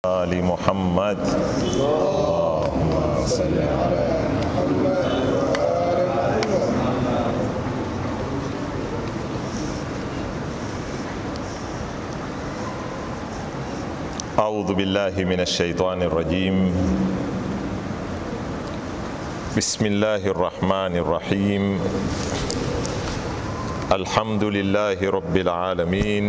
آل محمد اللهم صل على أعوذ بالله من الشيطان الرجيم بسم الله الرحمن الرحيم الحمد لله رب العالمين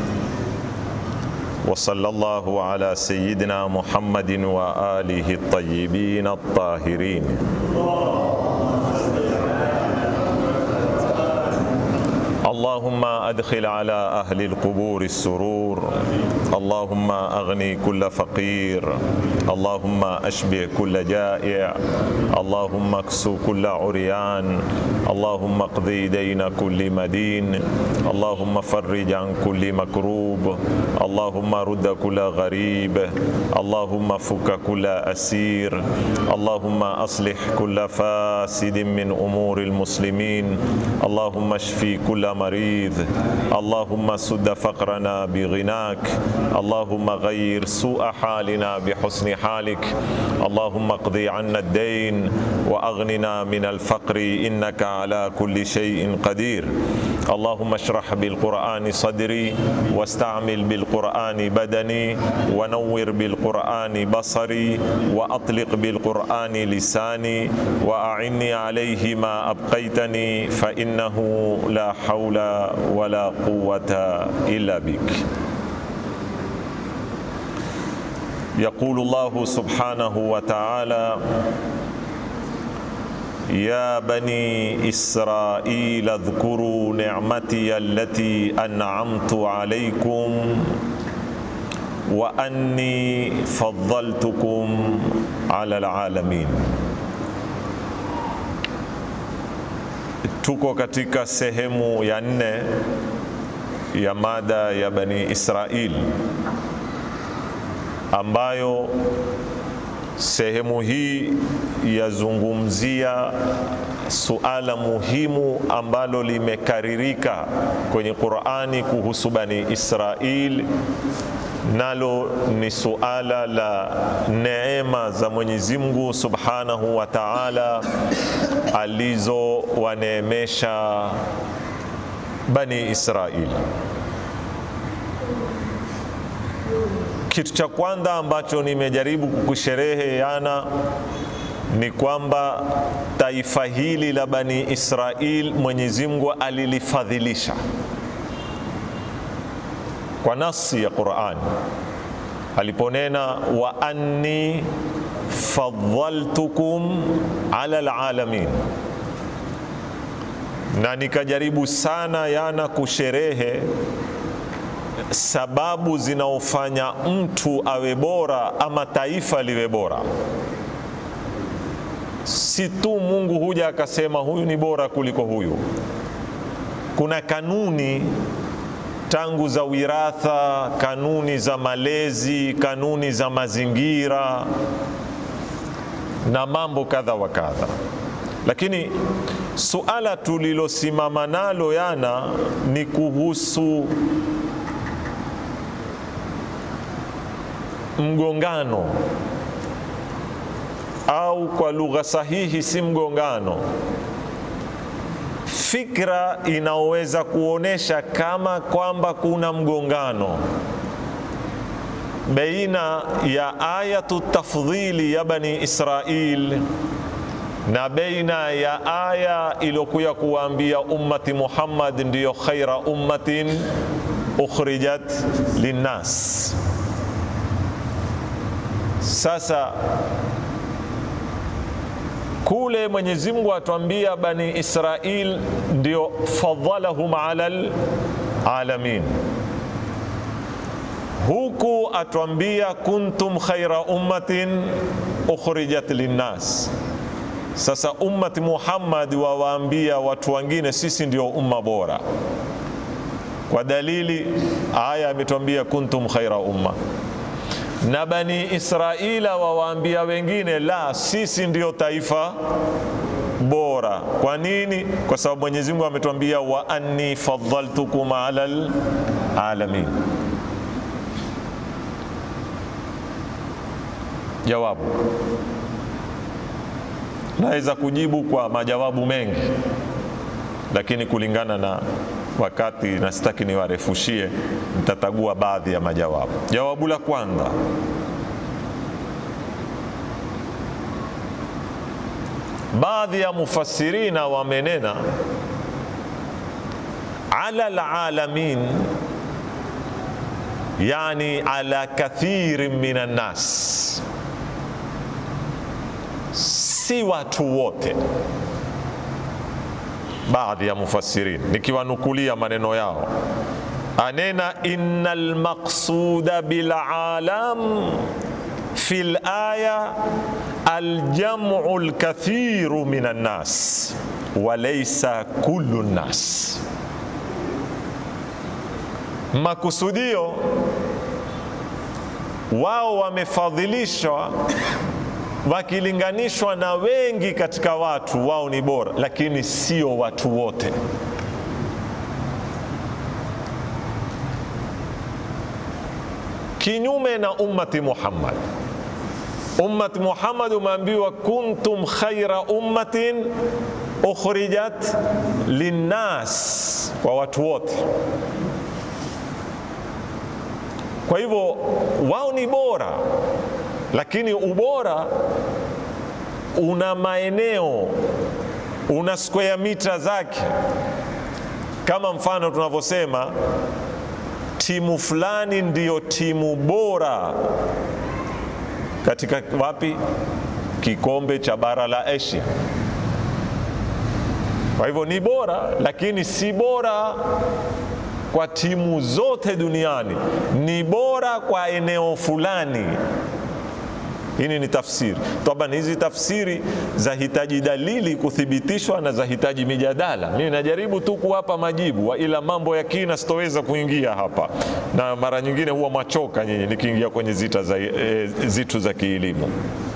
وصلى الله على سيدنا محمد وآله الطيبين الطاهرين اللهم أدخل على أهل القبور السرور اللهم أغني كل فقير اللهم أشبع كل جائع اللهم اكسو كل عريان اللهم اقضي دين كل مدين اللهم فرج عن كل مكروب اللهم رد كل غريب اللهم فك كل أسير اللهم أصلح كل فاسد من أمور المسلمين اللهم اشفي كل مريض اللهم سد فقرنا بغناك اللهم غير سوء حالنا بحسن حالك اللهم اقضي عنا الدين واغننا من الفقر انك على كل شيء قدير اللهم اشرح بالقران صدري واستعمل بالقران بدني ونور بالقران بصري واطلق بالقران لساني واعني عليه ما ابقيتني فانه لا حول ولا قوه الا بك يقول الله سبحانه وتعالى يا بني اسرائيل اذكروا نعمتي التي انعمت عليكم واني فضلتكم على العالمين tuko katika sehemu ya nne ya mada ya bani israil ambayo sehemu hii yazungumzia suala muhimu ambalo limekaririka kwenye Qur'ani kuhusu Bani Israil, nalo ni suala la neema za Mwenyezi Mungu Subhanahu wa Ta'ala alizowaneemesha Bani Israil. Kitu cha kwanza ambacho nimejaribu kukushereheana ni kwamba taifa hili la Bani Israil Mwenyezi Mungu alilifadhilisha kwa nasi ya Qur'an aliponena wa anni faddaltukum ala alalamin, na nikajaribu sana yana kusherehe sababu zinaofanya mtu awe bora ama taifa liwe bora. Si tu Mungu huja akasema huyu ni bora kuliko huyu. Kuna kanuni tangu za wiratha, kanuni za malezi, kanuni za mazingira na mambo kadha wa kadha, lakini suala tulilosimama nalo yana ni kuhusu mgongano au kwa lugha sahihi si mgongano, fikra inaoweza kuonesha kama kwamba kuna mgongano baina ya ayatu tafdhili ya Bani Israil na baina ya aya iliyokuya kuwaambia ummati Muhammad ndiyo khaira ummatin ukhrijat linnas. Sasa kule Mwenyezi Mungu atuambia Bani Israil ndio fadhalahum ala alamin, huku atuambia kuntum khaira ummatin ukhrijat linnas. Sasa ummati Muhammad wawaambia watu wengine sisi ndio umma bora, kwa dalili aya ametuambia kuntum khaira umma na Bani Israila wawaambia wengine, la, sisi ndio taifa bora. Kwa nini? Kwa sababu Mwenyezi Mungu ametuambia wa anni faddaltukum ala alamin. jawabu. Naweza kujibu kwa majawabu mengi, lakini kulingana na wakati na sitaki niwarefushie, nitatagua baadhi ya majawabu. Jawabu la kwanza, baadhi ya mufassirina wamenena ala alalamin, yani ala kathirin minan nas, si watu wote baadhi ya mufassirin nikiwanukulia maneno yao, anena innal maqsuda bil alam fi laya aljamu lkathiru min annas walaysa kullu nnas, makusudio wao wamefadhilishwa wakilinganishwa na wengi katika watu, wao ni bora, lakini sio watu wote. Kinyume na ummati Muhammad. Ummati Muhammad umeambiwa kuntum khaira ummatin ukhrijat linnas, kwa watu wote. Kwa hivyo wao ni bora lakini ubora una maeneo, una square mita zake. Kama mfano tunavyosema timu fulani ndiyo timu bora katika wapi, kikombe cha bara la Asia. Kwa hivyo ni bora, lakini si bora kwa timu zote duniani, ni bora kwa eneo fulani. Hii ni tafsiri taban. Hizi tafsiri zahitaji dalili kuthibitishwa na zahitaji mijadala. Mimi najaribu tu kuwapa majibu, ila mambo ya kina sitoweza kuingia hapa, na mara nyingine huwa machoka nyinyi nikiingia kwenye zita za, e, zitu za kielimu,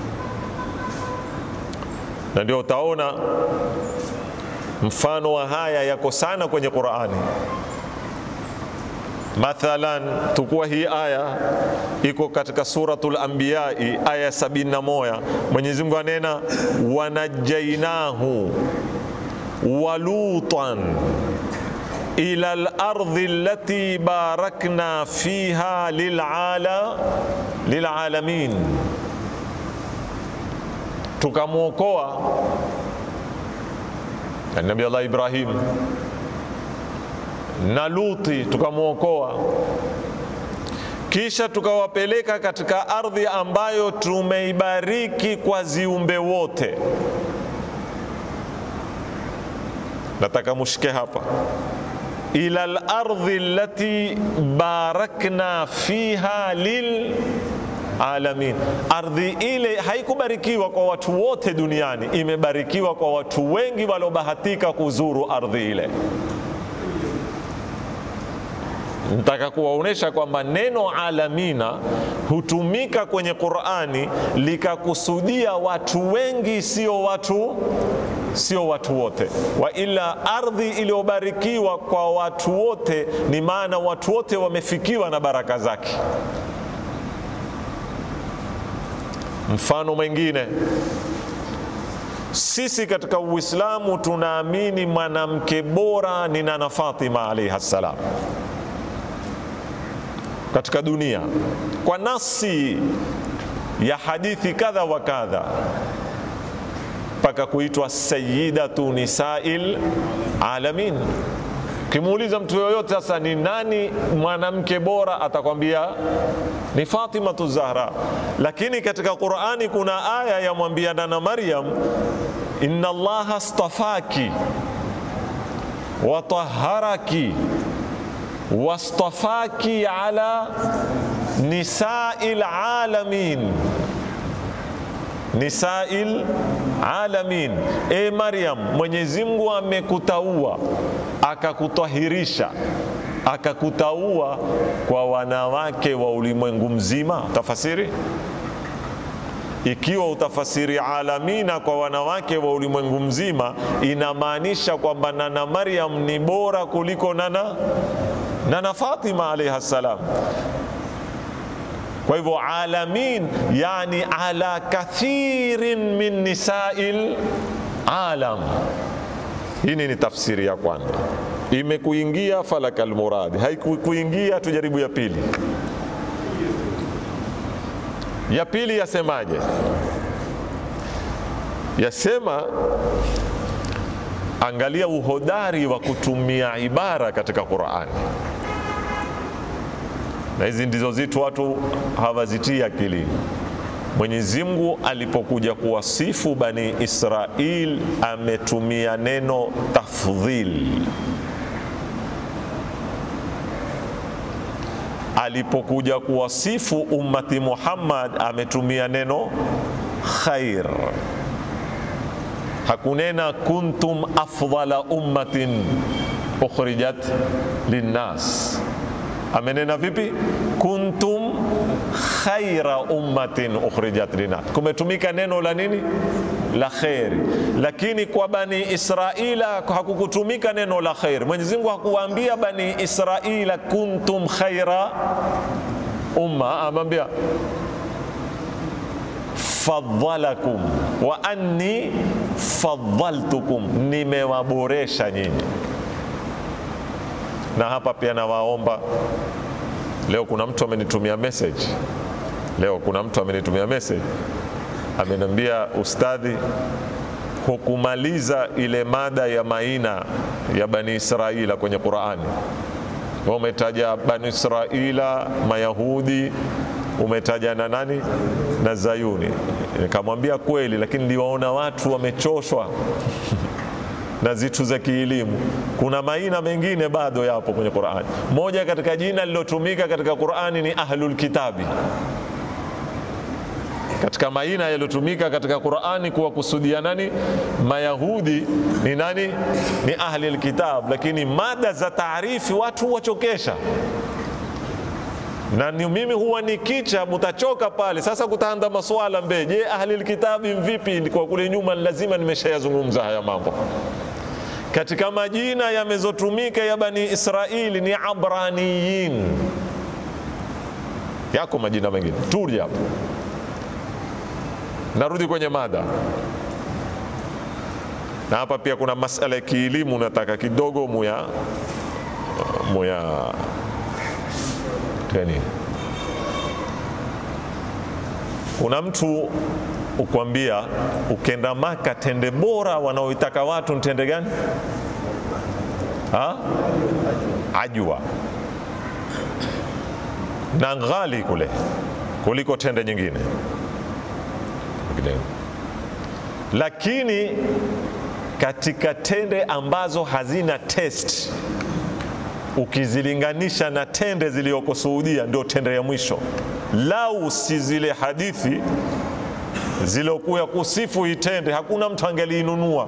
na ndio utaona mfano wa haya yako sana kwenye Qur'ani. Mathalan, tukua hii aya iko katika Suratul Anbiya aya 71. Mwenyezi Mungu anena wanajainahu walutan ila al-ardhi allati barakna fiha lilala lilalamin, tukamwokoa Nabii Allah Ibrahim na Luti tukamwokoa, kisha tukawapeleka katika ardhi ambayo tumeibariki kwa ziumbe wote. Nataka mushike hapa, ila lardhi allati barakna fiha lil alamin. Ardhi ile haikubarikiwa kwa watu wote duniani, imebarikiwa kwa watu wengi waliobahatika kuzuru ardhi ile. Nataka kuwaonyesha kwamba neno alamina hutumika kwenye Qur'ani likakusudia watu wengi, sio watu sio watu wote. Wa ila ardhi iliyobarikiwa kwa watu wote, ni maana watu wote wamefikiwa na baraka zake. Mfano mwingine, sisi katika Uislamu tunaamini mwanamke bora ni Nana Fatima alayha salam katika dunia kwa nasi ya hadithi kadha wa kadha, mpaka kuitwa sayyidatu nisail alamin. Ukimuuliza mtu yoyote sasa, ni nani mwanamke bora, atakwambia ni Fatimatu Zahra. Lakini katika Qur'ani kuna aya yamwambia Nana Maryam, inna Allaha stafaki wa tahharaki wastafaki ala nisail alamin, nisail alamin. E Maryam, Mwenyezi Mungu amekutaua akakutahirisha akakutaua kwa wanawake wa ulimwengu mzima. Tafasiri ikiwa utafasiri alamina kwa wanawake wa ulimwengu mzima, inamaanisha kwamba Nana Maryam ni bora kuliko nana Nana Fatima alayha salam. Kwa Kwa hivyo alamin, yani ala kathirin min nisail alam. Hii ni tafsiri ya kwanza, imekuingia falakal muradi, haikuingia tujaribu ya pili. Ya pili yasemaje? Yasema, angalia uhodari wa kutumia ibara katika Qur'ani, na hizi ndizo zitu watu hawazitii akilini. Mwenyezi Mungu alipokuja kuwasifu Bani Israil ametumia neno tafdhil. Alipokuja kuwasifu ummati Muhammad ametumia neno khair. Hakunena kuntum afdhala ummatin ukhrijat linnas. Amenena vipi? kuntum khaira ummatin ukhrijat linnas. Kumetumika neno la nini? La kheri, lakini kwa Bani Israila hakukutumika neno la kheri. Mwenyezi Mungu hakuwaambia Bani Israila kuntum khaira umma, amwambia faddalakum wa anni faddaltukum, nimewaboresha nyinyi. Na hapa pia nawaomba leo, kuna mtu amenitumia message leo, kuna mtu amenitumia message ameniambia, ustadhi, hukumaliza ile mada ya maina ya Bani Israila kwenye Qurani. Umetaja Bani Israila Mayahudi umetaja na nani na Zayuni. Nikamwambia kweli, lakini niliwaona watu wamechoshwa na zitu za kielimu. Kuna maina mengine bado yapo kwenye Qur'ani. Moja katika jina lilotumika katika Qur'ani ni ahlul kitabi. Katika maina yaliyotumika katika Qur'ani kuwakusudia nani? Mayahudi ni nani? Ni ahli alkitab, lakini mada za taarifi watu wachokesha na ni mimi huwa nikicha, mutachoka pale. Sasa kutaanda maswala mbe, je, ahli alkitabi mvipi? Kwa kule nyuma lazima nimeshayazungumza haya mambo. Katika majina yamezotumika ya Bani Israili ni Abraniyin, yako majina mengine turi hapo. Narudi kwenye mada, na hapa pia kuna masala ya kielimu nataka kidogo muya muya Teni. Kuna mtu ukwambia ukenda Maka tende bora wanaoitaka watu ntende gani? Ha? Ajwa na ghali kule kuliko tende nyingine, lakini katika tende ambazo hazina test ukizilinganisha na tende zilizoko Saudia, ndio tende ya mwisho. Lau si zile hadithi zilokuya kusifu hii tende, hakuna mtu angeliinunua.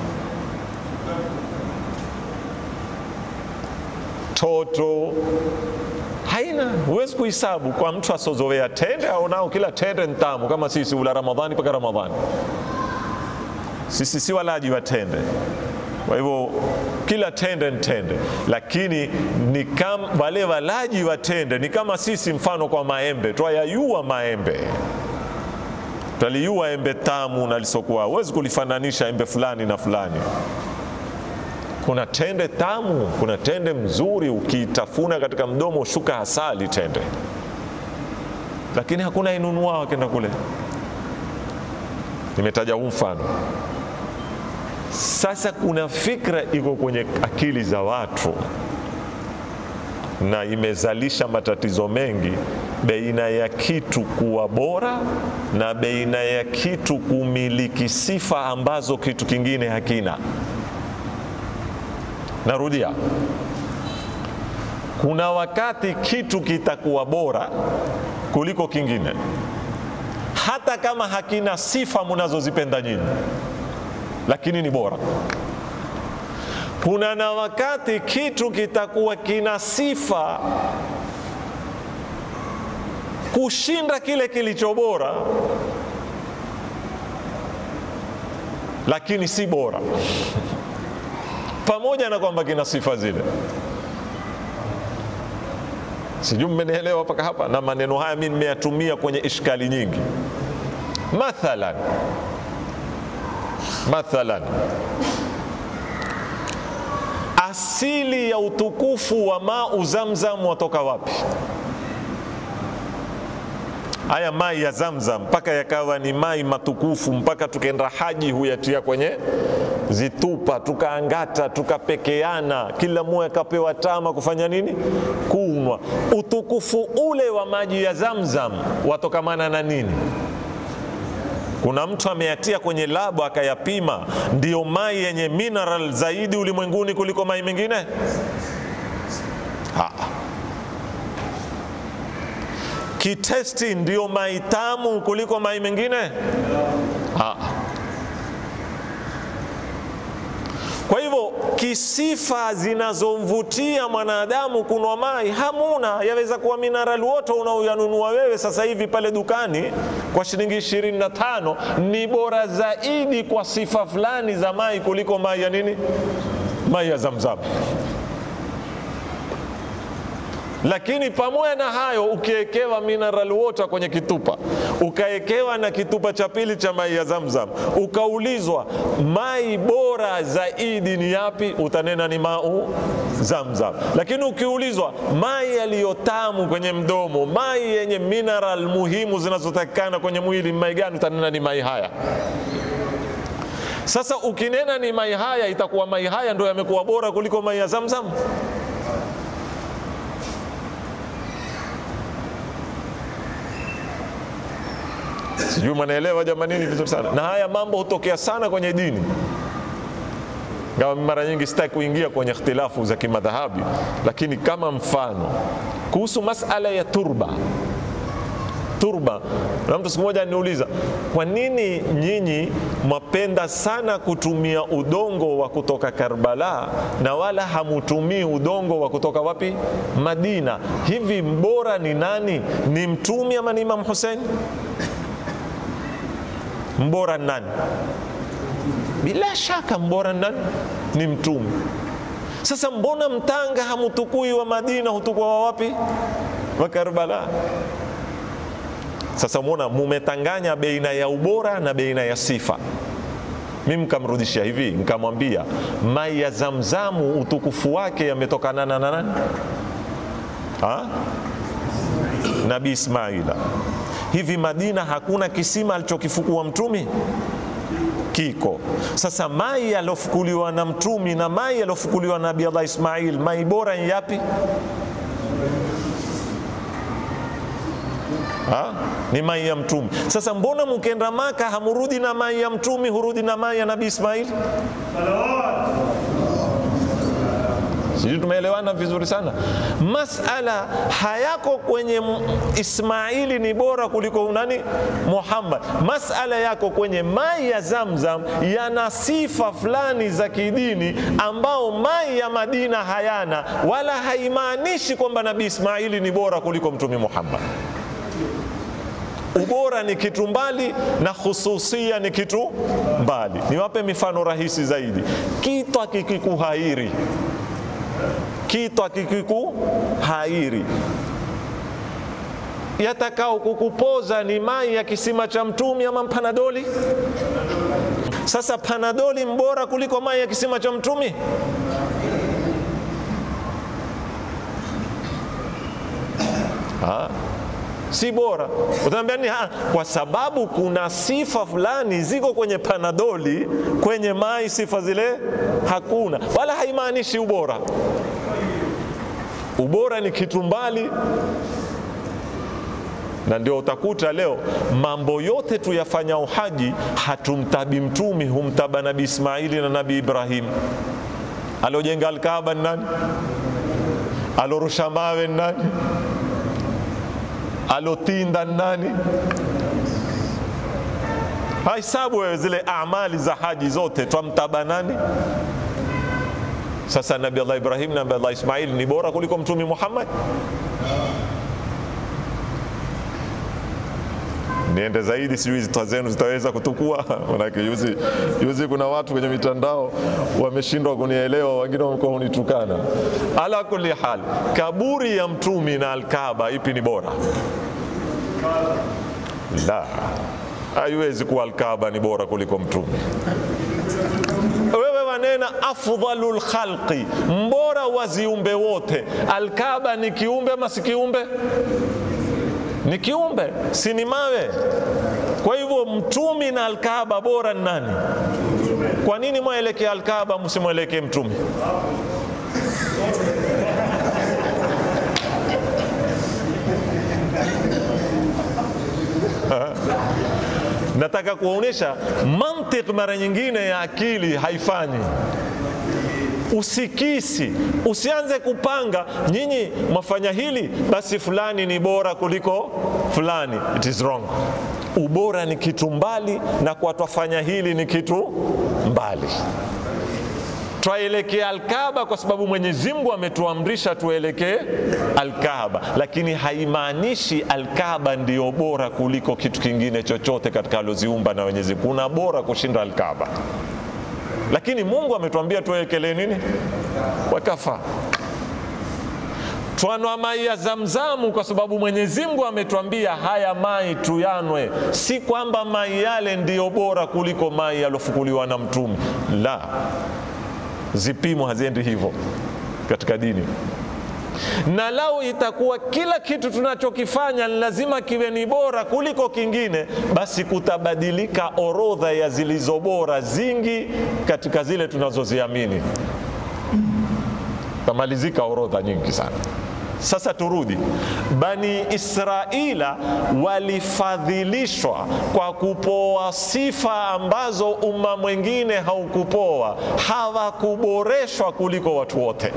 Toto haina, huwezi kuhesabu kwa mtu asozowea tende au nao kila tende ntamu, kama sisi ula Ramadhani mpaka Ramadhani. Sisi si walaji wa tende kwa hivyo kila tende ni tende, lakini ni kama wale walaji wa tende ni kama sisi, mfano kwa maembe, twayayua maembe, twaliyua embe tamu na lisokuwa, huwezi kulifananisha embe fulani na fulani. Kuna tende tamu, kuna tende mzuri, ukiitafuna katika mdomo ushuka asali tende, lakini hakuna inunua wakenda kule. Nimetaja huu mfano. Sasa kuna fikra iko kwenye akili za watu na imezalisha matatizo mengi, baina ya kitu kuwa bora na baina ya kitu kumiliki sifa ambazo kitu kingine hakina. Narudia, kuna wakati kitu kitakuwa bora kuliko kingine, hata kama hakina sifa mnazozipenda nyinyi lakini ni bora. Kuna na wakati kitu kitakuwa kina sifa kushinda kile kilicho bora, lakini si bora, pamoja na kwamba kina sifa zile. Sijui mmenielewa mpaka hapa, na maneno haya mimi nimeyatumia kwenye ishkali nyingi. Mathalan, mathalan asili ya utukufu wa mau Zamzam watoka wapi? Haya mai ya Zamzam mpaka yakawa ni mai matukufu, mpaka tukenda haji huyatia kwenye zitupa, tukaangata, tukapekeana, kila mmoja akapewa tama kufanya nini? Kunwa. Utukufu ule wa maji ya Zamzam watokamana na nini? Kuna mtu ameyatia kwenye labo akayapima, ndiyo mai yenye mineral zaidi ulimwenguni kuliko mai mengine? Ha. Kitesti ndiyo mai tamu kuliko mai mengine? Ha. Kwa hivyo kisifa zinazomvutia mwanadamu kunwa mai hamuna. Yaweza kuwa mineral water unaoyanunua wewe sasa hivi pale dukani kwa shilingi 25 ni bora zaidi kwa sifa fulani za mai kuliko mai ya nini, mai ya Zamzam. Lakini pamoja na hayo, ukiwekewa mineral water kwenye kitupa, ukawekewa na kitupa cha pili cha mai ya Zamzam, ukaulizwa mai bora zaidi ni yapi, utanena ni mau Zamzam. Lakini ukiulizwa mai yaliyotamu kwenye mdomo, mai yenye mineral muhimu zinazotakikana kwenye mwili, mai gani? Utanena ni mai haya. Sasa ukinena ni mai haya, itakuwa mai haya ndio yamekuwa bora kuliko mai ya Zamzam? Sijui mnaelewa jamanini vizuri sana, na haya mambo hutokea sana kwenye dini. Ngawa mara nyingi sitaki kuingia kwenye ikhtilafu za kimadhahabi, lakini kama mfano kuhusu masala ya turba turba, na mtu siku moja aniuliza, kwa nini nyinyi mwapenda sana kutumia udongo wa kutoka Karbala na wala hamutumii udongo wa kutoka wapi? Madina. Hivi mbora ni nani? Ni mtumi ama ni Imam Hussein? Mbora ni nani? Bila shaka mbora ni nani? Ni mtume. Sasa mbona mtanga hamutukui wa Madina, hutukua wa wapi? Wa Karbala. Sasa mwona mumetanganya baina ya ubora na baina ya sifa. Mimi mkamrudishia hivi, nikamwambia mai ya Zamzamu utukufu wake yametokana na nani? Ha? Nabii Ismaila. Hivi Madina hakuna kisima alichokifukua mtumi? Kiko. Sasa mai yalofukuliwa na mtumi na mai yalofukuliwa na Nabii Allah Ismail, mai bora ni yapi? Ha? Ni mai ya mtumi. Sasa mbona mkenda Maka hamurudi na mai ya mtumi, hurudi na mai ya Nabii Ismail? Sijui tumeelewana vizuri sana. Masala hayako kwenye Ismaili ni bora kuliko nani? Muhammad. Masala yako kwenye mai ya Zamzam yana sifa fulani za kidini ambao mai ya Madina hayana, wala haimaanishi kwamba Nabii Ismaili ni bora kuliko Mtume Muhammad. Ubora ni kitu mbali na khususia ni kitu mbali. Niwape mifano rahisi zaidi. Kitu akikikuhairi kitu akikikuhairi yatakao kukupoza ni mai ya kisima cha mtumi ama panadoli? Sasa panadoli mbora kuliko mai ya kisima cha mtumi? Ha? si bora. Utaambia ni ha, kwa sababu kuna sifa fulani ziko kwenye panadoli, kwenye mai sifa zile hakuna, wala haimaanishi ubora. Ubora ni kitu mbali, na ndio utakuta leo mambo yote tuyafanya uhaji, hatumtabi mtumi, humtaba Nabii Ismaili na Nabii Ibrahim. Aliojenga Alkaaba ni nani? Alorusha mawe ni nani? alotinda nani? Hahesabu wewe zile amali za haji zote, twamtaba nani? Sasa Nabii Allah Ibrahim na Nabii Allah Ismail ni bora kuliko Mtume Muhammad? niende zaidi, sijui zita zenu zitaweza kutukua. Manake yuzi, yuzi kuna watu kwenye mitandao wameshindwa kunielewa, wengine wamekuwa unitukana. Ala kulli hal, kaburi ya mtumi na Alkaaba, ipi ni bora? La, haiwezi kuwa Alkaaba ni bora kuliko mtumi. Wewe wanena afdhalul khalqi, mbora wa ziumbe wote. Alkaaba ni kiumbe ama si kiumbe? Ni kiumbe, si ni mawe? Kwa hivyo mtumi na Alkaaba bora ni nani? Kwa nini mwelekee Alkaaba msimwelekee mtumi? Nataka kuonyesha mantiki mara nyingine ya akili haifanyi usikisi. Usianze kupanga nyinyi mwafanya hili, basi fulani ni bora kuliko fulani. It is wrong. Ubora ni kitu mbali, na kwa twafanya hili ni kitu mbali. Twaelekea Alkaaba kwa sababu Mwenyezi Mungu ametuamrisha tuelekee Alkaaba, lakini haimaanishi Alkaaba ndiyo bora kuliko kitu kingine chochote katika aloziumba na Mwenyezi Mungu. Kuna bora kushinda Alkaaba, lakini Mungu ametuambia tuelekele nini? Wakafa twanwa mai ya Zamzamu kwa sababu Mwenyezi Mungu ametuambia haya mai tuyanwe, si kwamba mai yale ndiyo bora kuliko mai yalofukuliwa na Mtume. La, zipimo haziendi hivyo katika dini na lau itakuwa kila kitu tunachokifanya ni lazima kiwe ni bora kuliko kingine, basi kutabadilika orodha ya zilizo bora zingi katika zile tunazoziamini, tamalizika orodha nyingi sana. Sasa turudi, Bani Israila walifadhilishwa kwa kupoa sifa ambazo umma mwingine haukupoa, hawakuboreshwa kuliko watu wote.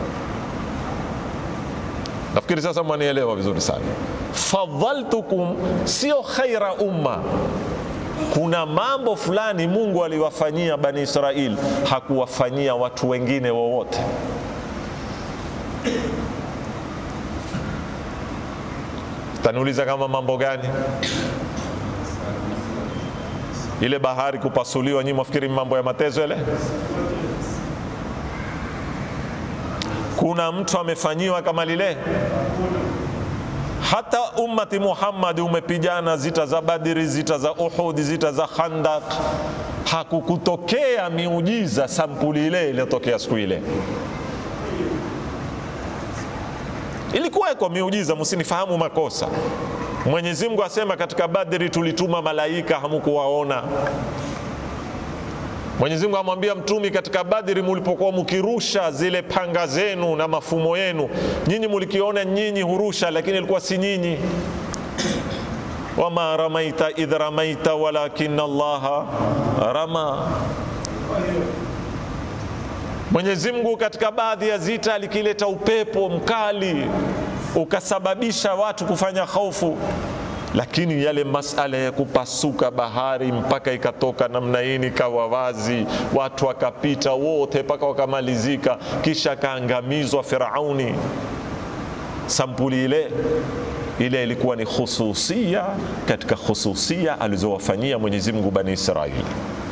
Nafikiri sasa mwanielewa vizuri sana. Fadhaltukum sio khaira umma. Kuna mambo fulani Mungu aliwafanyia Bani Israili hakuwafanyia watu wengine wowote. Taniuliza kama mambo gani? Ile bahari kupasuliwa, nyinyi mwafikiri mambo ya matezo yale? Kuna mtu amefanyiwa kama lile? Hata ummati Muhammad umepigana zita za Badri, zita za Uhud, zita za Khandaq, hakukutokea miujiza sampuli ile iliyotokea siku ile. Ilikuweko miujiza, msinifahamu makosa. Mwenyezi Mungu asema katika Badri tulituma malaika, hamkuwaona. Mwenyezi Mungu amwambia mtumi katika Badri, mulipokuwa mukirusha zile panga zenu na mafumo yenu, nyinyi mulikiona nyinyi hurusha, lakini ilikuwa si nyinyi. wama ramaita idh ramaita walakin Allaha rama. Mwenyezi Mungu katika baadhi ya zita alikileta upepo mkali ukasababisha watu kufanya hofu lakini yale masala ya kupasuka bahari mpaka ikatoka namna hii ikawa wazi, watu wakapita wote mpaka wakamalizika, kisha akaangamizwa Firauni. Sampuli ile ile ilikuwa ni khususia katika khususia alizowafanyia Mwenyezi Mungu Bani Israili,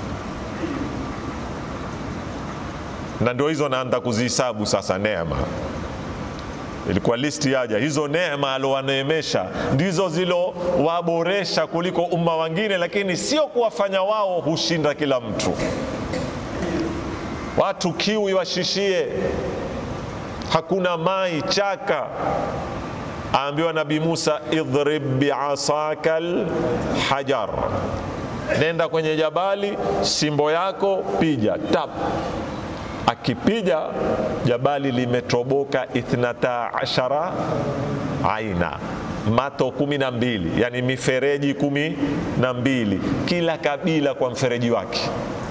na ndio hizo naanza kuzihisabu sasa neema ilikuwa listi yaja hizo neema alowaneemesha ndizo zilowaboresha kuliko umma wengine, lakini sio kuwafanya wao hushinda kila mtu. Watu kiu iwashishie, hakuna mai chaka. Aambiwa Nabii Musa, idhrib biasaka lhajar, nenda kwenye jabali, simbo yako pija tap akipija jabali limetoboka ithnata ashara aina mato kumi na mbili yani mifereji kumi na mbili kila kabila kwa mfereji wake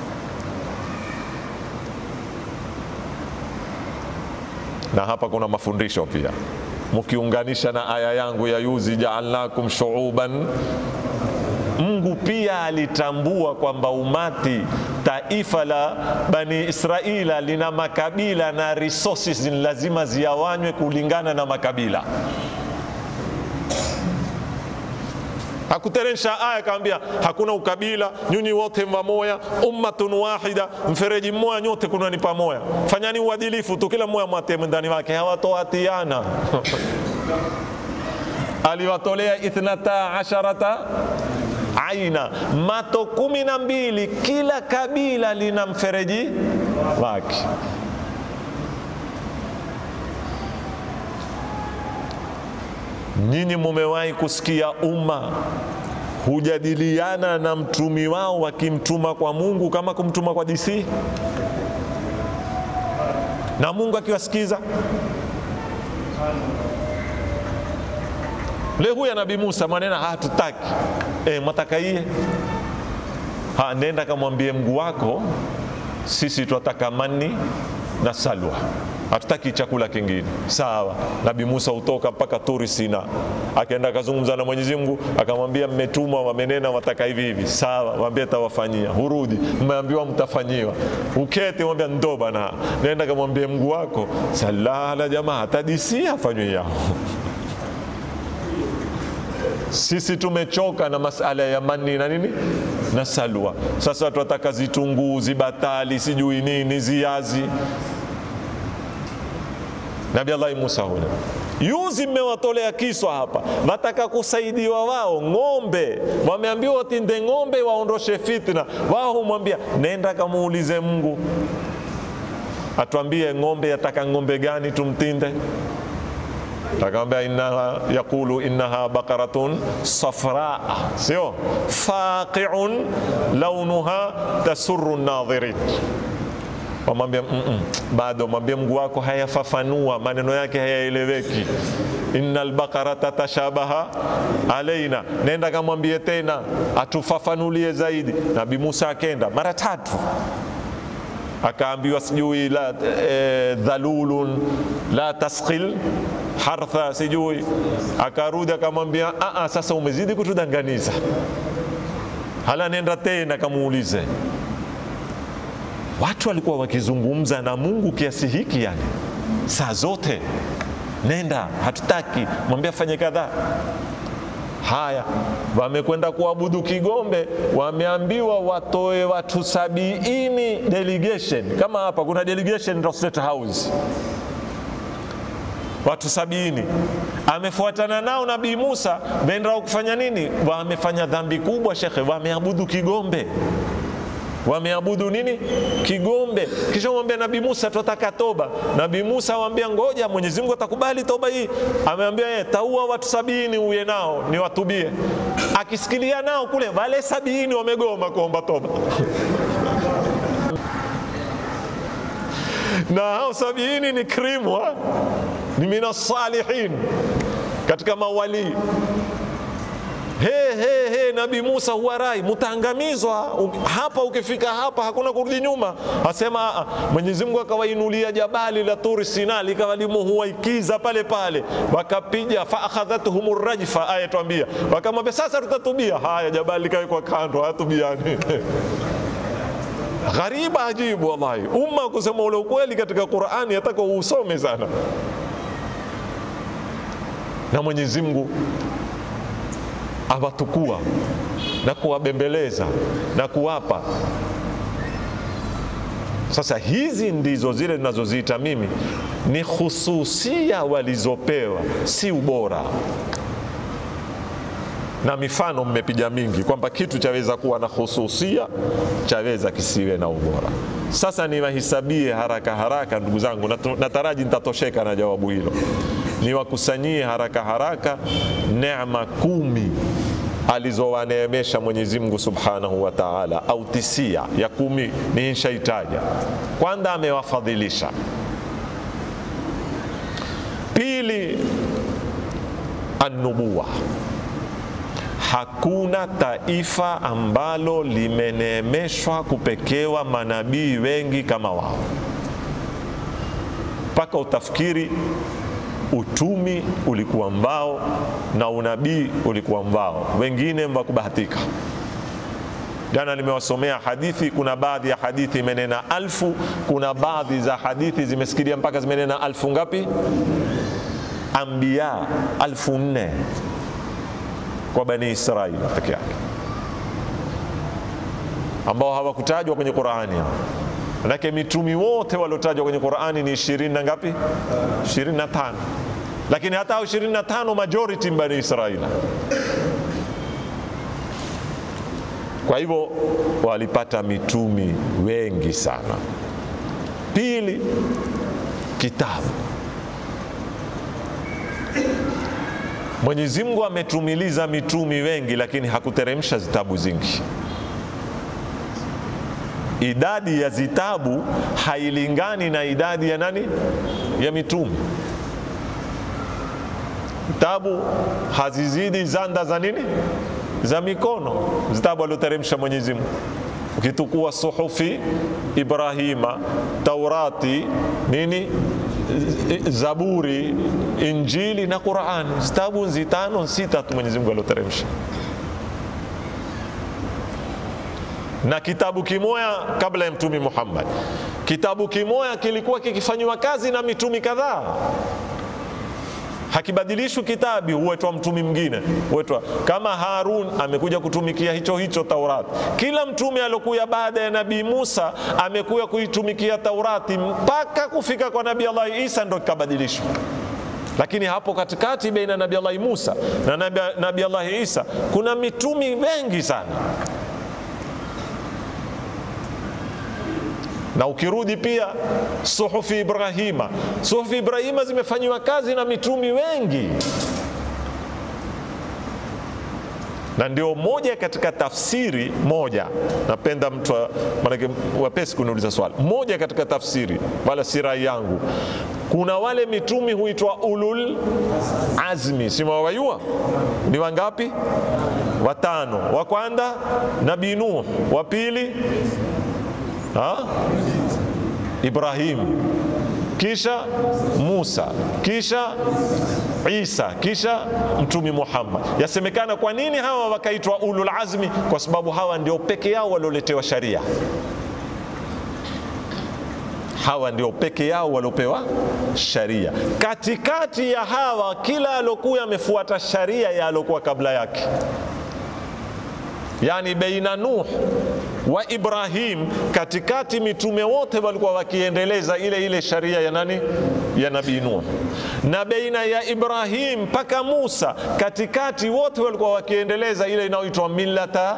na hapa kuna mafundisho pia mkiunganisha na aya yangu ya yuzi jaalnakum shuuban Mungu pia alitambua kwamba umati taifa la Bani Israila lina makabila na resources ni lazima ziawanywe kulingana na makabila. hakuteremsha aya akawambia hakuna ukabila, nyinyi wote mwamoya, ummatun wahida, mfereji mmoja, nyote kunani pamoja, fanyani uadilifu tu, kila mmoja mwate mwendani wake, hawatoatiana aliwatolea ithnata asharata aina, mato kumi na mbili, kila kabila lina mfereji wake. Nyinyi mumewahi kusikia umma hujadiliana na mtumi wao wakimtuma kwa Mungu kama kumtuma kwa DC, na Mungu akiwasikiza Leo huyu Nabii Musa manena hatutaki, e, mwataka iye ha, nenda kamwambie Mungu wako, sisi twataka mani na salwa, hatutaki chakula kingine. Sawa. Nabii Musa hutoka mpaka Turi Sina, akaenda akazungumza na Mwenyezi Mungu, akamwambia mmetumwa, wamenena wataka hivi hivi. Sawa, waambie tawafanyia. Hurudi, mmeambiwa mtafanyiwa. Ukete mwambia ndo bana, nenda kamwambie Mungu wako, salala jamaa, tadisia afanywe yao sisi tumechoka na masala ya mani na nini na salwa. Sasa tunataka zitunguu, zibatali, sijui nini, ziazi. Nabii Allah Musa huyo yuzi mmewatolea kiswa hapa, wataka kusaidiwa wao ng'ombe, wameambiwa watinde ng'ombe waondoshe fitna. Wao humwambia nenda kamuulize Mungu atuambie ng'ombe yataka ng'ombe gani tumtinde takamwambia innaha yaqulu innaha baqaratun safraa, sio faqiun launuha tasurru nadhirin. Wamwambia mm -mm, bado mwambie Mungu wako hayafafanua maneno yake hayaeleweki. innal baqarata tashabaha alaina, nenda kamwambie tena atufafanulie zaidi. Nabii Musa akenda mara tatu akaambiwa sijui la e, dhalulun la tasqil hartha sijui, akarudi akamwambia a, sasa umezidi kutudanganiza, hala nenda tena kamuulize. Watu walikuwa wakizungumza na Mungu kiasi hiki, yani saa zote, nenda, hatutaki, mwambie afanye kadhaa. Haya, wamekwenda kuabudu Kigombe, wameambiwa watoe watu sabiini delegation. Kama hapa kuna delegation State House, watu sabini amefuatana nao Nabii Musa, wenda kufanya nini? Wamefanya dhambi kubwa shekhe, wameabudu Kigombe wameabudu nini? Kigombe. Kisha mwambia Nabii Musa, tutaka toba. Nabii Musa awambia ngoja, Mwenyezi Mungu atakubali toba hii. Ameambia yeye, taua watu sabini uye nao ni watubie. Akisikilia nao kule, wale sabini wamegoma kuomba toba na hao sabini ni krimwa, ni minasalihin, katika mawalii He, he, he, Nabii Musa huwarai, mutaangamizwa hapa. Ukifika hapa hakuna kurudi nyuma. Asema Mwenyezi Mungu akawainulia jabali la Turi Sina likawa limuhuwaikiza pale pale, wakapiga fa akhadhathum rajfa. Aya twambia, wakamwambia sasa tutatubia. Haya, jabali likawekwa kando, hatubiani Ghariba ajibu, wallahi, umma kusema ule ukweli katika Qur'ani yataka uusome sana, na Mwenyezi Mungu awatukua na kuwabembeleza na kuwapa. Sasa hizi ndizo zile ninazoziita mimi ni hususia walizopewa, si ubora. Na mifano mmepiga mingi kwamba kitu chaweza kuwa na hususia, chaweza kisiwe na ubora. Sasa niwahesabie haraka haraka, ndugu zangu, nataraji nitatosheka na jawabu hilo. Niwakusanyie haraka haraka neema kumi alizowaneemesha Mwenyezi Mungu Subhanahu wa Ta'ala, au tisia ya kumi ni inshaitaja. Kwanza amewafadhilisha, pili annubuwa. Hakuna taifa ambalo limeneemeshwa kupekewa manabii wengi kama wao, mpaka utafikiri utumi ulikuwa mbao na unabii ulikuwa mbao, wengine wakubahatika. Jana nimewasomea hadithi, kuna baadhi ya hadithi imenena alfu, kuna baadhi za hadithi zimesikilia mpaka zimenena alfu ngapi? Ambia alfu nne. kwa bani Israili peke yake ambao hawakutajwa kwenye Qurani. Manake mitumi wote waliotajwa kwenye Qurani ni ishirini na ngapi? ishirini na tano lakini hata hao ishirini na tano majority bani Israili. Kwa hivyo walipata mitumi wengi sana. Pili, kitabu. Mwenyezi Mungu ametumiliza mitumi wengi, lakini hakuteremsha zitabu zingi. Idadi ya zitabu hailingani na idadi ya nani? Ya mitumi. Vitabu hazizidi zanda za nini? Za mikono, zitabu alioteremsha Mwenyezi Mungu. Ukitukua suhufi Ibrahima, Taurati, nini Zaburi, Injili na Qurani, zitabu nzitano sita tu Mwenyezi Mungu alioteremsha, na kitabu kimoya kabla ya Mtumi Muhammad. Kitabu kimoya kilikuwa kikifanyiwa kazi na mitumi kadhaa hakibadilishwi kitabi, huwetwa mtumi mwingine, huwetwa kama Harun amekuja kutumikia hicho hicho Taurati. Kila mtume aliokuya baada ya Nabii Musa amekuya kuitumikia Taurati mpaka kufika kwa Nabii Allah Isa ndo kikabadilishwa. Lakini hapo katikati baina ya Nabii Allah Musa na Nabii Allah Isa kuna mitumi wengi sana na ukirudi pia suhufi Ibrahima, suhufi Ibrahima zimefanyiwa kazi na mitumi wengi, na ndio moja katika tafsiri moja. Napenda mtu maanake wapesi kuniuliza swali moja katika tafsiri, wala si rai yangu. Kuna wale mitumi huitwa ulul azmi, si mwawajua? Ni wangapi? Watano. Wa kwanza Nabii Nuh, wa pili Ha? Ibrahim, kisha Musa, kisha Isa, kisha Mtumi Muhammad. Yasemekana kwa nini hawa wakaitwa ulul azmi? Kwa sababu hawa ndio peke yao walioletewa sharia. Hawa ndio peke yao waliopewa sharia. Katikati ya hawa, kila alokuwa amefuata sharia ya alokuwa kabla yake, yani baina Nuh wa Ibrahim, katikati mitume wote walikuwa wakiendeleza ile ile sharia ya nani? Ya Nabii Nuh. Na baina ya Ibrahim mpaka Musa, katikati wote walikuwa wakiendeleza ile inayoitwa millata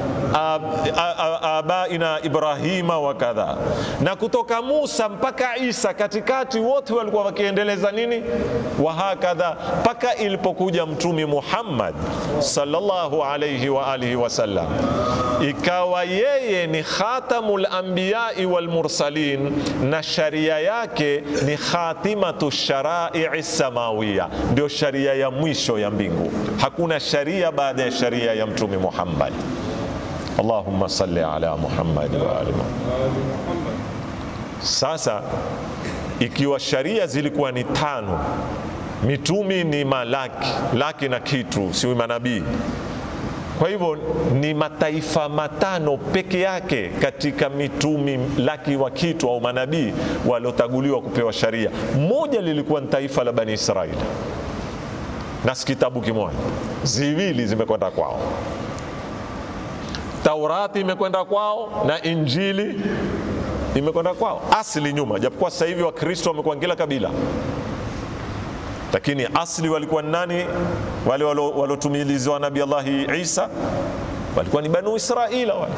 abaina Ibrahima wa kadha. Na kutoka Musa mpaka Isa, katikati wote walikuwa wakiendeleza nini? Wa hakadha, mpaka ilipokuja Mtumi Muhammad sallallahu alayhi wa alihi wasallam, ikawa yeye ni khatamul anbiyai wal mursalin, na sharia yake ni khatimatu sharai samawiya, ndio sharia ya mwisho ya mbingu. Hakuna sharia baada ya sharia ya Mtume Muhammad. Allahumma salli ala Muhammad wa ali Muhammad. Sasa ikiwa sharia zilikuwa ni tano, mitumi ni malaki laki na kitu, si manabii kwa hivyo ni mataifa matano peke yake katika mitumi laki wa kitu au manabii waliotaguliwa kupewa sharia. Moja lilikuwa ni taifa la Bani Israili, na si kitabu kimoja, ziwili zimekwenda kwao. Taurati imekwenda kwao na Injili imekwenda kwao asili nyuma, japokuwa sasa hivi Wakristo wamekuwa kila kabila lakini asli walikuwa nani? Wale waliotumilizwa Nabii Allahi Isa walikuwa ni Banu Israila wale.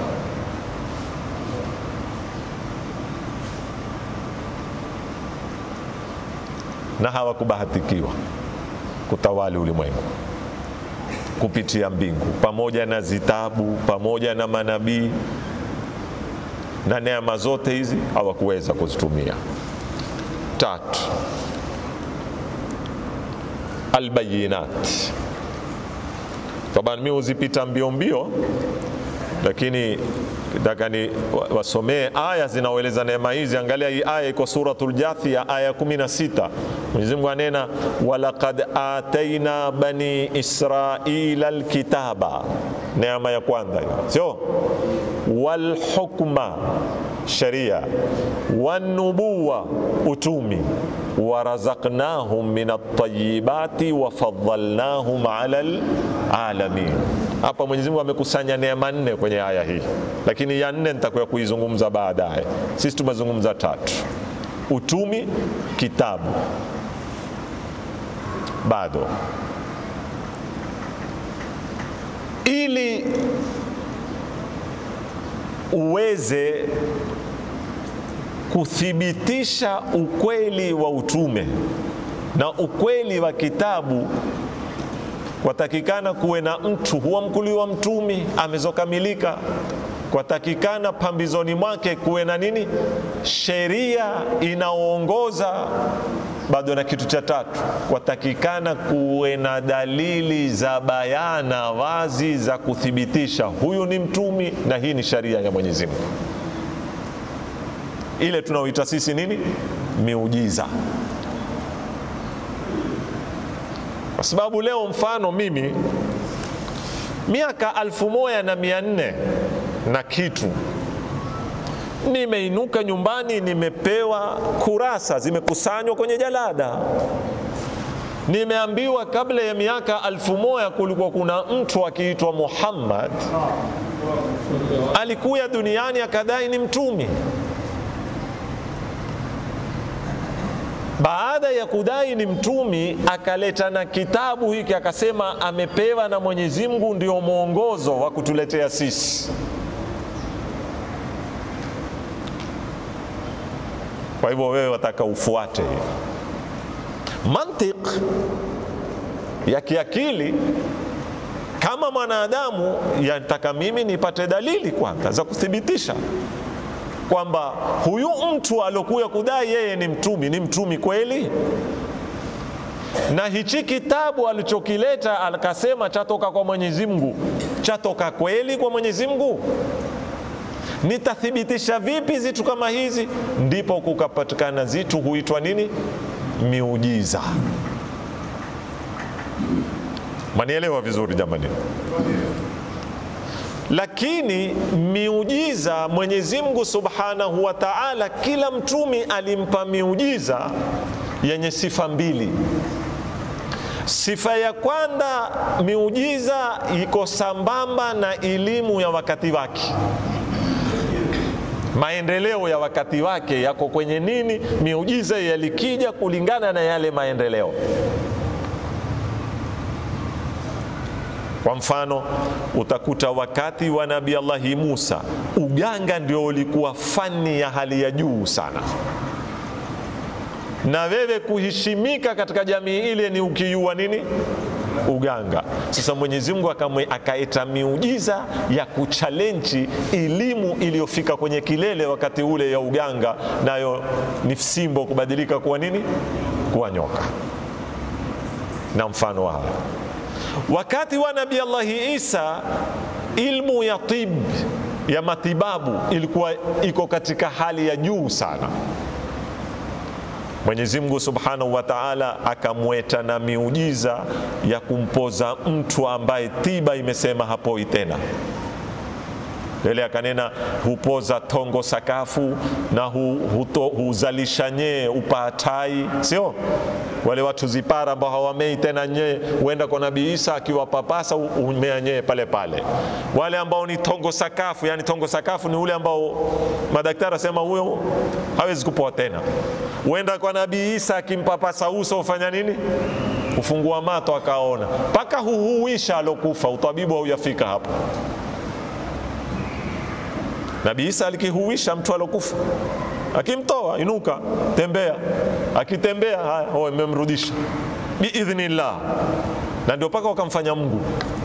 Na hawakubahatikiwa kutawali ulimwengu kupitia mbingu, pamoja na zitabu, pamoja na manabii na neema zote hizi hawakuweza kuzitumia. Tatu, albayinat. Taban, mi huzipita mbio mbio, lakini nataka ni wasomee aya zinaoeleza neema hizi. Angalia hii aya iko Suratul Jathia aya 16. Mwenyezi Mungu anena walaqad ataina bani israila alkitaba, neema ya kwanza hiyo, sio walhukma sharia, wanubuwa utumi, warazaqnahum min at-tayyibati wa faddalnahum ala alamin. Hapa Mwenyezi Mungu amekusanya neema nne kwenye aya hii, lakini ya nne nitakuya kuizungumza baadaye. Sisi tumezungumza tatu: utumi, kitabu, bado ili uweze kuthibitisha ukweli wa utume na ukweli wa kitabu, kwatakikana kuwe na mtu huwa mkuli wa mtumi amezokamilika. Kwatakikana pambizoni mwake kuwe na nini? Sheria inaoongoza. Bado na kitu cha tatu, kwatakikana kuwe na dalili za bayana wazi za kuthibitisha huyu ni mtumi na hii ni sharia ya Mwenyezi Mungu ile tunaoita sisi nini, miujiza. Kwa sababu leo, mfano mimi miaka alfu moja na mia nne na kitu nimeinuka nyumbani, nimepewa kurasa zimekusanywa kwenye jalada, nimeambiwa kabla ya miaka alfu moja kulikuwa kuna mtu akiitwa Muhammad alikuya duniani akadai ni mtumi baada ya kudai ni mtumi akaleta na kitabu hiki akasema amepewa na Mwenyezi Mungu ndio mwongozo wa kutuletea sisi. Kwa hivyo wewe wataka ufuate mantiq ya kiakili kama mwanadamu, yataka mimi nipate dalili kwanza za kuthibitisha kwamba huyu mtu aliokuya kudai yeye ni mtumi ni mtumi kweli, na hichi kitabu alichokileta akasema chatoka kwa Mwenyezi Mungu, chatoka kweli kwa Mwenyezi Mungu? Nitathibitisha vipi zitu kama hizi? Ndipo kukapatikana zitu huitwa nini? Miujiza. Manielewa vizuri jamani? Lakini miujiza Mwenyezi Mungu Subhanahu wa Ta'ala, kila mtumi alimpa miujiza yenye sifa mbili. Sifa ya kwanza, miujiza iko sambamba na elimu ya wakati wake, maendeleo ya wakati wake yako kwenye nini? Miujiza yalikija kulingana na yale maendeleo. Kwa mfano utakuta wakati wa Nabii Allahi Musa uganga ndio ulikuwa fani ya hali ya juu sana, na wewe kuheshimika katika jamii ile ni ukijua nini uganga. Sasa Mwenyezi Mungu akaeta miujiza ya kuchalenji elimu iliyofika kwenye kilele wakati ule ya uganga, nayo ni fimbo kubadilika kuwa nini, kuwa nyoka na mfano wa haya Wakati wa Nabii Allahi Isa ilmu ya tib ya matibabu ilikuwa iko katika hali ya juu sana. Mwenyezi Mungu Subhanahu wa Ta'ala akamweta na miujiza ya kumpoza mtu ambaye tiba imesema hapoi tena. Lele akanena hupoza tongo sakafu na hu, huto, huzalisha nyee upatai, sio wale watu zipara ambao hawamei tena nyee, huenda kwa Nabii Isa akiwapapasa umea nyee pale pale. Wale ambao ni tongo sakafu, yani tongo sakafu ni ule ambao madaktari asema huyo hawezi kupoa tena. Huenda kwa Nabii Isa akimpapasa uso ufanya nini? Ufungua mato akaona, mpaka huhuisha alokufa. Utabibu haujafika hapo. Nabii Isa alikihuisha mtu alokufa, akimtoa inuka, tembea, akitembea haya, oh, imemrudisha biidhnillah, na ndio mpaka wakamfanya Mungu.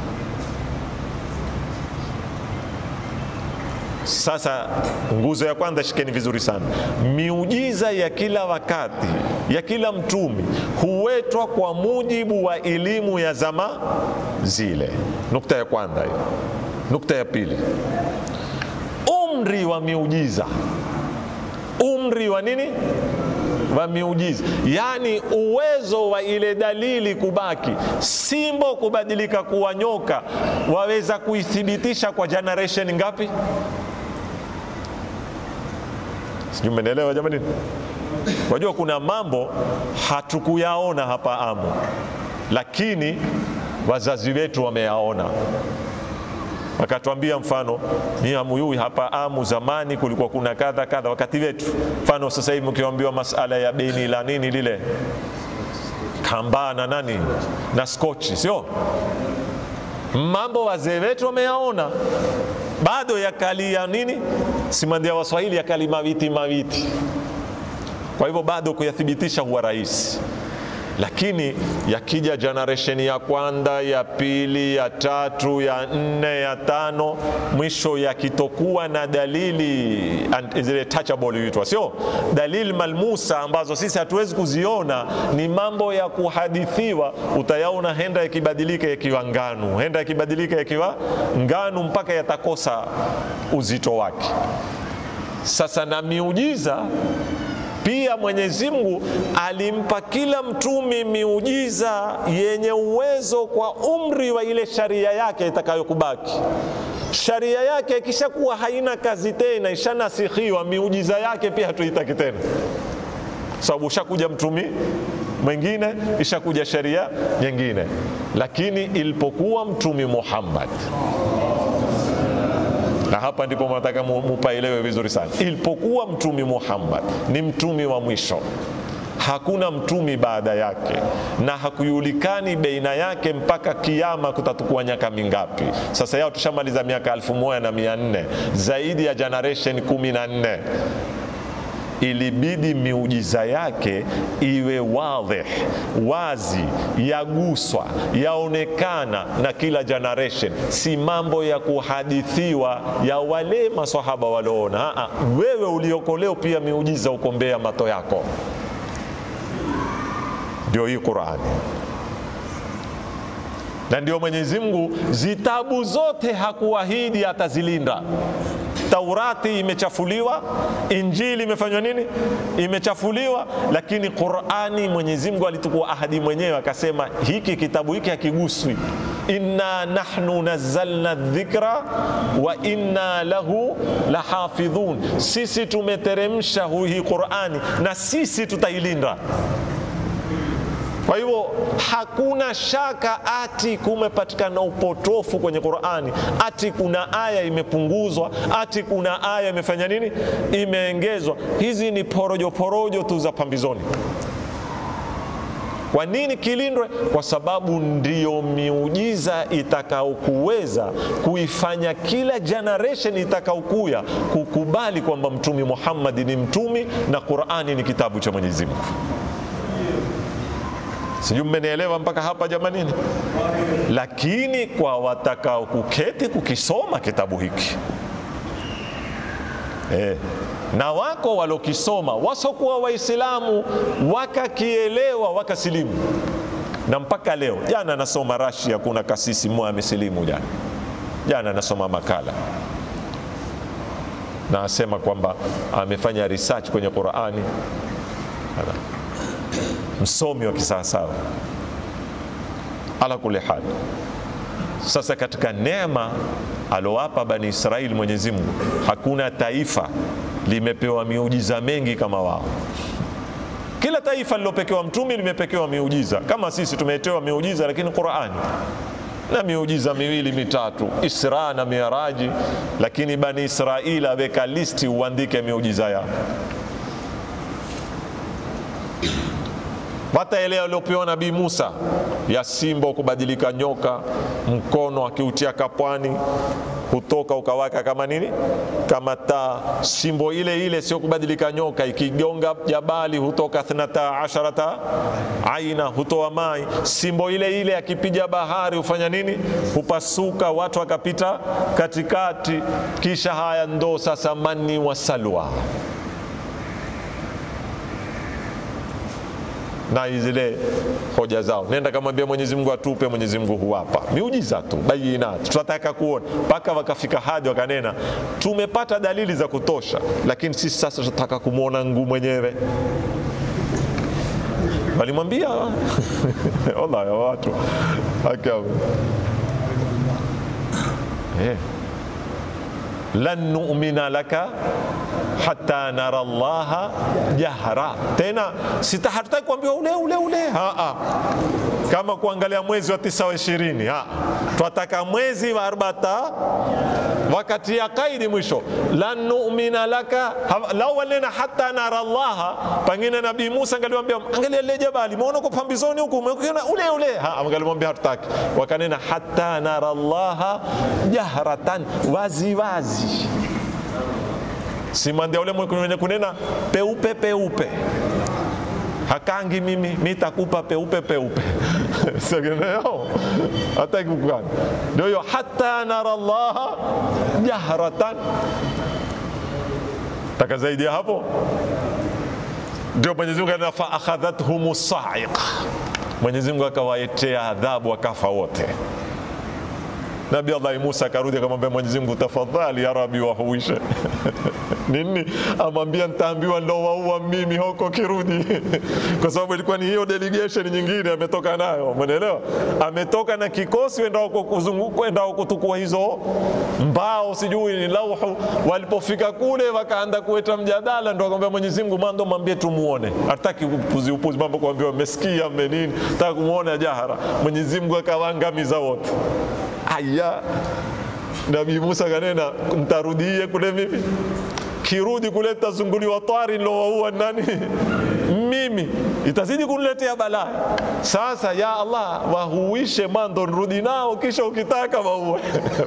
Sasa nguzo ya kwanza shikeni vizuri sana, miujiza ya kila wakati ya kila mtumi huwetwa kwa mujibu wa elimu ya zama zile. Nukta ya kwanza hiyo. Nukta ya pili umri wa miujiza, umri wa nini? Wa miujiza, yaani uwezo wa ile dalili kubaki, simbo kubadilika kuwa nyoka, waweza kuithibitisha kwa generation ngapi? Sijui mmenielewa jamani. Wajua kuna mambo hatukuyaona hapa Amu, lakini wazazi wetu wameyaona wakatuambia mfano ni amuyui hapa Amu zamani kulikuwa kuna kadha kadha wakati wetu. Mfano sasa hivi mkiambiwa masala ya beni la nini lile kambaa na nani na skochi, sio mambo wazee wetu wameyaona, bado yakalia nini, simandia Waswahili yakali mawiti mawiti. Kwa hivyo bado kuyathibitisha huwa rahisi lakini yakija generation ya kwanza ya pili ya tatu ya nne ya tano, mwisho yakitokuwa na dalili zile touchable huitwa, sio dalili malmusa ambazo sisi hatuwezi kuziona, ni mambo ya kuhadithiwa, utayaona henda yakibadilika yakiwa nganu, henda yakibadilika yakiwa nganu mpaka yatakosa uzito wake. Sasa na miujiza pia Mwenyezi Mungu alimpa kila mtumi miujiza yenye uwezo kwa umri wa ile sharia yake itakayokubaki. Sharia yake ikishakuwa haina kazi tena, ishanasihiwa, miujiza yake pia hatuitaki tena, sababu ushakuja mtumi mwingine, ishakuja sharia nyingine. Lakini ilipokuwa mtumi Muhammad na hapa ndipo nataka mupaelewe vizuri sana. Ilipokuwa mtumi Muhammad ni mtumi wa mwisho, hakuna mtumi baada yake, na hakujulikani baina yake mpaka kiama kutatukua miaka mingapi. Sasa yao tushamaliza miaka elfu moja na mia nne zaidi ya generation kumi na nne ilibidi miujiza yake iwe wadhih, wazi, yaguswa, yaonekana na kila generation, si mambo ya kuhadithiwa ya wale maswahaba walioona. Wewe ulioko leo pia miujiza ukombea mato yako, ndio hii Qurani na ndio Mwenyezi Mungu zitabu zote hakuahidi atazilinda. Taurati imechafuliwa, Injili imefanywa nini? Imechafuliwa, lakini Qurani Mwenyezi Mungu alitukua ahadi mwenyewe akasema, hiki kitabu hiki hakiguswi. Inna nahnu nazzalna dhikra wa inna lahu lahafidhun, sisi tumeteremsha hii Qurani na sisi tutailinda. Kwa hivyo hakuna shaka ati kumepatikana upotofu kwenye Qur'ani, ati kuna aya imepunguzwa, ati kuna aya imefanya nini, imeongezwa. Hizi ni porojo porojo tu za pambizoni. Kwa nini kilindwe? Kwa sababu ndiyo miujiza itakaokuweza kuifanya kila generation itakaokuya kukubali kwamba Mtumi Muhammad ni mtumi na Qur'ani ni kitabu cha Mwenyezi Mungu. Sijui mmenielewa mpaka hapa jamanini? Lakini kwa watakao kuketi kukisoma kitabu hiki eh, na wako walokisoma wasokuwa Waislamu wakakielewa wakasilimu, na mpaka leo. Jana nasoma Rasia, kuna kasisi mmoja amesilimu jana. Jana nasoma makala na asema kwamba amefanya research kwenye Qurani msomi wa kisawasawa. Ala kuli hali, sasa katika neema alowapa Bani Israeli Mwenyezi Mungu, hakuna taifa limepewa miujiza mengi kama wao. Kila taifa lilopekewa mtumi limepekewa miujiza kama sisi tumetewa miujiza, lakini Qurani na miujiza miwili mitatu, Isra na Miraji, lakini Bani Israeli aweka listi uandike miujiza yao hata ile aliopewa Nabii Musa ya simba kubadilika nyoka, mkono akiutia kapwani hutoka ukawaka kama nini, kama taa. Simbo ile ile sio kubadilika nyoka, ikigonga jabali hutoka thnata asharata aina, hutoa mai. Simbo ile ile akipiga bahari hufanya nini? Hupasuka, watu wakapita katikati. Kisha haya ndo sasa mani wa salwa na zile hoja zao, nenda kamwambia Mwenyezi Mungu atupe, Mwenyezi Mungu huwapa miujiza tu bayinati, tunataka kuona mpaka wakafika hadi wakanena, tumepata dalili za kutosha, lakini sisi sasa tunataka kumwona nguu mwenyewe. Walimwambia wallahi watu eh, lan nu'mina laka hata nara llaha jahra. Tena sita hatutaki kuambiwa ule ule ule, ha, ha. kama kuangalia mwezi wa tisa wa ishirini, twataka mwezi wa arbata wakati ya kaidi mwisho, lan nu'mina laka lau walena hata nara llaha. Pengine Nabii Musa angaliwambia angalia lile jabali, muona uko pambizoni huku, umekiona ule ule, ha, angalimwambia hatutaki. Wakanena hata nara llaha jahratan, wazi wazi simandia ule mwenye kunena peupe peupe hakangi mimi nitakupa peupe peupe segeneo hata kukani ndio hiyo hata nara llaha jahratan taka zaidi ya hapo ndio Mwenyezi Mungu anasema fa akhadhathum sa'iqa Mwenyezi Mungu akawaetea adhabu wakafa wote Nabii Allah Musa akarudi akamwambia Mwenyezi Mungu, tafadhali ya Rabbi wahuishe nini? Amwambia nitaambiwa ndo waua mimi huko kirudi kwa sababu ilikuwa ni hiyo delegation nyingine ametoka nayo, umeelewa? Ametoka na kikosi endao kuzunguka, endao kutukua hizo mbao, sijui ni lauhu. Walipofika kule wakaanza kuweta mjadala, ndo akamwambia Mwenyezi Mungu, mando mwambie tumuone, hataki upuzi upuzi, mambo kuambiwa mmesikia mmenini, nataka kumuona jahara. Mwenyezi Mungu akawaangamiza wote. Aya, Nabii Musa kanena ntarudie kule mimi, kirudi kule tazunguliwa twari nilowaua nani? Mimi, itazidi kuniletea balaa. Sasa ya Allah, wahuishe mando nrudi nao, kisha ukitaka waue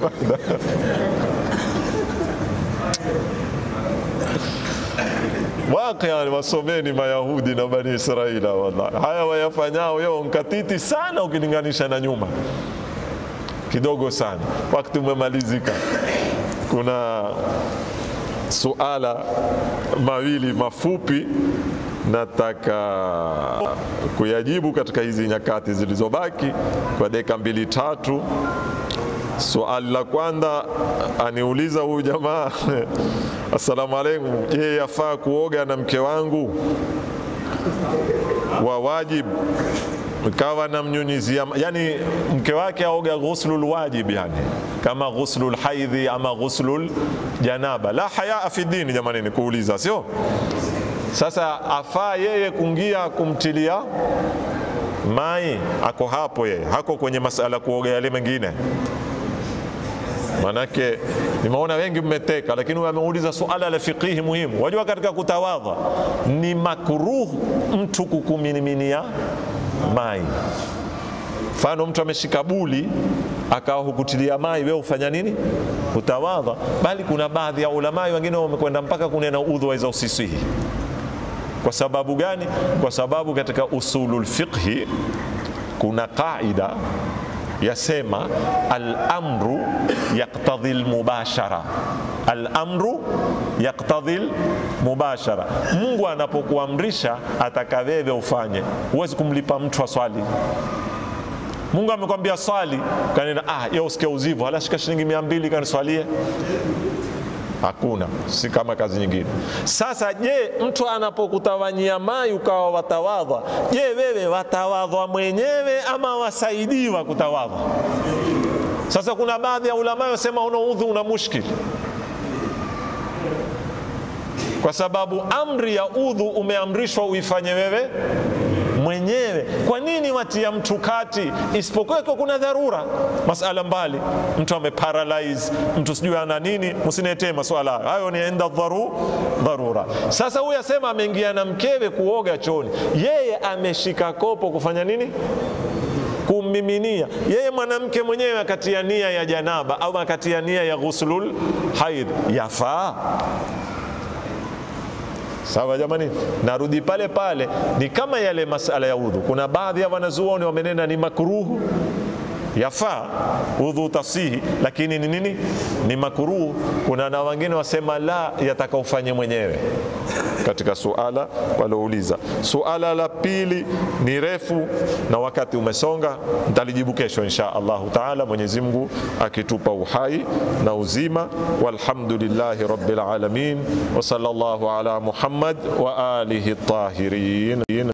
Waqian, wasomeni Mayahudi na Bani Israila, wallahi haya wayafanyao yao nkatiti sana ukilinganisha na nyuma kidogo sana. Wakati umemalizika. Kuna suala mawili mafupi nataka kuyajibu katika hizi nyakati zilizobaki kwa dakika mbili tatu. Suali la kwanza aniuliza huyu jamaa assalamu alaikum, je, yafaa kuoga na mke wangu wa wajibu kawa namnyunyizia, yani mke wake aoga ghuslul wajib, yani kama ghuslul haidhi ama ghuslul janaba. La hayaa fi dini, jamani, ni kuuliza, sio? Sasa afaa yeye kungia kumtilia mai, ako hapo yeye, hako kwenye masala kuoga yale mengine Manake nimeona wengi mmeteka, lakini ameuliza suala la fiqihi muhimu. Wajua, katika kutawadha ni makruh mtu kukumiminia mai. Mfano, mtu ameshika buli akawa hukutilia mai, wewe ufanya nini? Utawadha. Bali kuna baadhi ya ulamai wengine wamekwenda mpaka kunena udhu waweza usisihi. Kwa sababu gani? Kwa sababu katika usulul fiqhi kuna qaida yasema al-amru yaqtadhi al-mubashara, al-amru yaqtadhi al-mubashara. Mungu anapokuamrisha ataka wewe ufanye, huwezi kumlipa mtu aswali. Mungu amekwambia swali, kanena ah, yeye usikia uzivu, hala shika shilingi mia mbili kaniswalie Hakuna, si kama kazi nyingine. Sasa je, mtu anapokutawanyia mai ukawa watawadha, je, wewe watawadhwa mwenyewe ama wasaidiwa kutawadha? Sasa kuna baadhi ya ulama wasema una udhu una mushkili, kwa sababu amri ya udhu umeamrishwa uifanye wewe mwenyewe. Kwa nini watia mtu kati? Isipokuwa kwa kuna dharura, masala mbali, mtu ameparalyze, mtu sijui ana nini, msiniletee maswala hayo, hayo ni enda dharu dharura. Sasa huyu asema ameingia na mkewe kuoga choni, yeye ameshika kopo kufanya nini? kummiminia yeye mwanamke mwenyewe akatia nia ya janaba au akatia nia ya ghuslul haid, yafaa Sawa jamani, narudi pale pale, ni kama yale masala ya udhu. Kuna baadhi ya wanazuoni wamenena ni makruhu, yafaa udhu tasihi, lakini ni nini? Ni makruhu. Kuna na wengine wasema la, yataka ufanye mwenyewe katika suala walouliza. Suala la pili ni refu na wakati umesonga, nitalijibu kesho insha Allahu taala, Mwenyezi Mungu akitupa uhai na uzima. Walhamdulillahi rabbil alamin wa sallallahu ala Muhammad wa alihi tahirin.